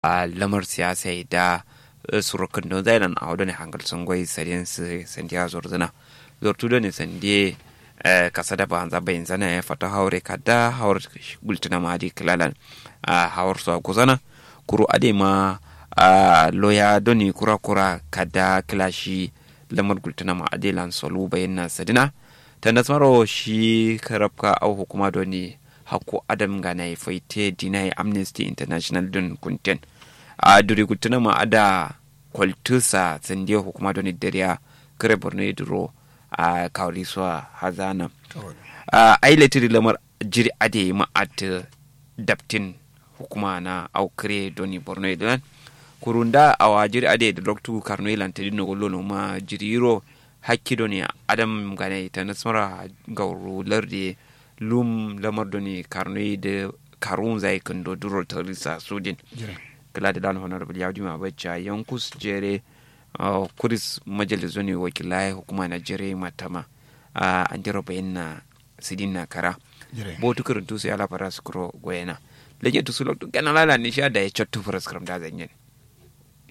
a lamar siyasa da surukan don zailan a wadda ne hangal sun gwai sadiyan su sandiya zorzuna zortu da ne sandiye kasa da ba bayin zana ya fata haure kada haur gultuna ma di kilalan a haur su a guzana kuru ade ma loya doni kura kura kada kilashi lamar gultuna ma ade lan solu bayin na sadina ta nasmaro shi karabka au hukuma doni hakko adam gana ya faite dinai amnesty international don kunten a duri gultuna ma ada kwaltusa sandiya hukuma doni dariya kare borno duro a kawri suwa hazana a ailatiri lamar jiri ade ma at daptin hukuma na aukre doni borno idan kurunda awa jiri ade da doktu karno ilan tadi no gollo ma jiri ro hakki doni adam gane ta nasmara gauru lardi lum lamar doni karno da karun zai kando duro tarisa sudin kala da dan honorable yawdi ma bacca yankus jere Uh, kuris majalisu ne wakilai hukuma na jere matama uh, an jira bayan na sidin na kara bo tu karin tu sai ala fara su kuro goyena lege tu sulok tu kana lala ni sha da ya chattu fara skram da zanyen